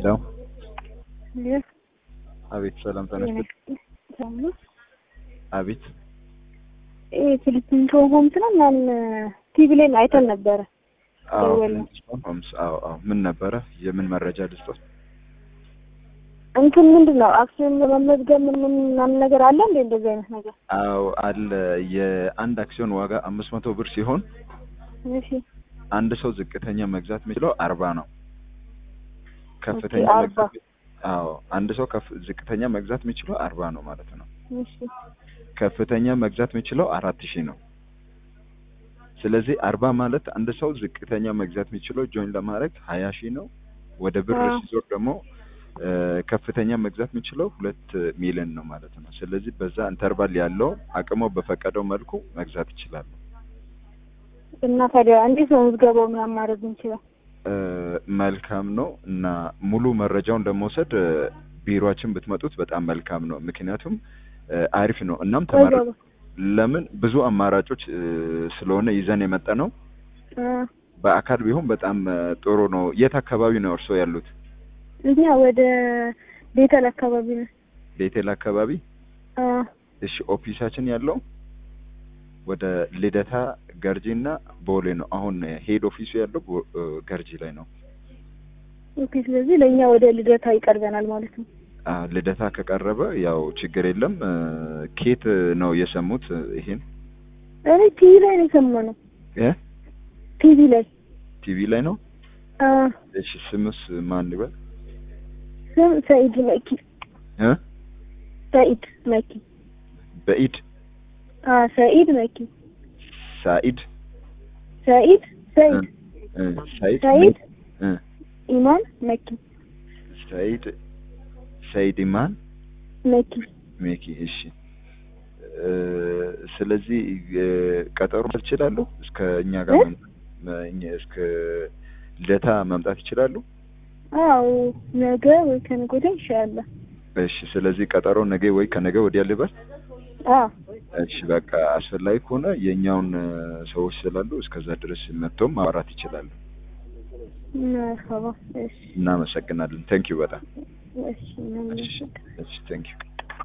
ሄሎ አቤት፣ ሰላም ተነስተ አቤት፣ ፊሊፒን ሆምስ ነው ምናምን ቲቪ ላይ አይተን ነበረ። አዎ ደወልን። ሆምስ፣ አዎ አዎ። ምን ነበረ? የምን መረጃ ልስጦት? እንትን ምንድን ነው አክሲዮን ለመመዝገብ ምን ምን ምናምን ነገር አለ እንዴ? እንደዚህ አይነት ነገር አዎ አለ። የአንድ አክሲዮን ዋጋ አምስት መቶ ብር ሲሆን እሺ አንድ ሰው ዝቅተኛ መግዛት የሚችለው አርባ ነው። ከፍተኛ ኦኬ፣ አርባ መግዛት አዎ አንድ ሰው ከፍ ዝቅተኛ መግዛት የሚችለው አርባ ነው ማለት ነው። እሺ ከፍተኛ መግዛት የሚችለው አራት ሺህ ነው። ስለዚህ አርባ ማለት አንድ ሰው ዝቅተኛ መግዛት የሚችለው ጆይን ለማድረግ ሀያ ሺህ ነው። ወደ ብር አዎ። ሲዞር ደግሞ እ፣ ከፍተኛ መግዛት የሚችለው ሁለት ሚሊዮን ነው ማለት ነው። ስለዚህ በዛ ኢንተርቫል ያለው አቅሞ በፈቀደው መልኩ መግዛት ይችላሉ። እና ታዲያ እንዴት ነው ምዝገባው ምናምን ማድረግ እንችላል? እ፣ መልካም ነው እና ሙሉ መረጃውን ለመውሰድ እ፣ ቢሮአችን ብትመጡት በጣም መልካም ነው። ምክንያቱም እ፣ አሪፍ ነው። እናም ተመረ ወይዘሮ ለምን ብዙ አማራጮች እ፣ ስለሆነ ይዘን የመጣ ነው። እ፣ በአካል ቢሆን በጣም እ፣ ጥሩ ነው። የት አካባቢ ነው እርስዎ ያሉት? እኛ ወደ ቤተል አካባቢ ነው። ቤቴል አካባቢ። አ እሺ ኦፊሳችን ያለው ወደ ልደታ ገርጂ እና ቦሌ ነው። አሁን ሄድ ኦፊሱ ያለው ቦ- እ፣ ገርጂ ላይ ነው። ኦኬ። ስለዚህ ለእኛ ወደ ልደታ ይቀርበናል ማለት ነው። አ፣ ልደታ ከቀረበ ያው ችግር የለም። እ፣ ኬት ነው የሰሙት እ፣ ይሄን እኔ ቲቪ ላይ ነው የሰማነው። እ? ቲቪ ላይ ቲቪ ላይ ነው። አ እሺ ስምስ ማን ይበል? ስም ሰኢድ መኪ እ? ሰኢድ መኪ በኢድ አ ሰኢድ መኪ ሳኢድ ሰኢድ ሰኢድ እ፣ ሳኢድ ሰኢድ እ፣ ኢማን መኪ ሳኢድ ሰኢድ ኢማን መኪ ሜኪ እሺ እ፣ ስለዚህ እ፣ ቀጠሮ መስጠት ይችላሉ። እስከ እኛ ጋር እ? መምጣት መ- እኛ- እስከ ልደታ መምጣት ይችላሉ። አዎ ነገ ወይ ከነገ ወዲያ ይሻላል። እሺ ስለዚህ ቀጠሮ ነገ ወይ ከነገ ወዲያ ልበል። አ እሺ በቃ አስፈላጊ ከሆነ የእኛውን እ፣ ሰዎች ስላሉ እስከዛ ድረስ መጥቶም ማውራት ይችላሉ። መርሀባ እሺ እናመሰግናለን። ቴንኪዩ በጣም እሺ ምናምን እሺ እሺ ቴንኪዩ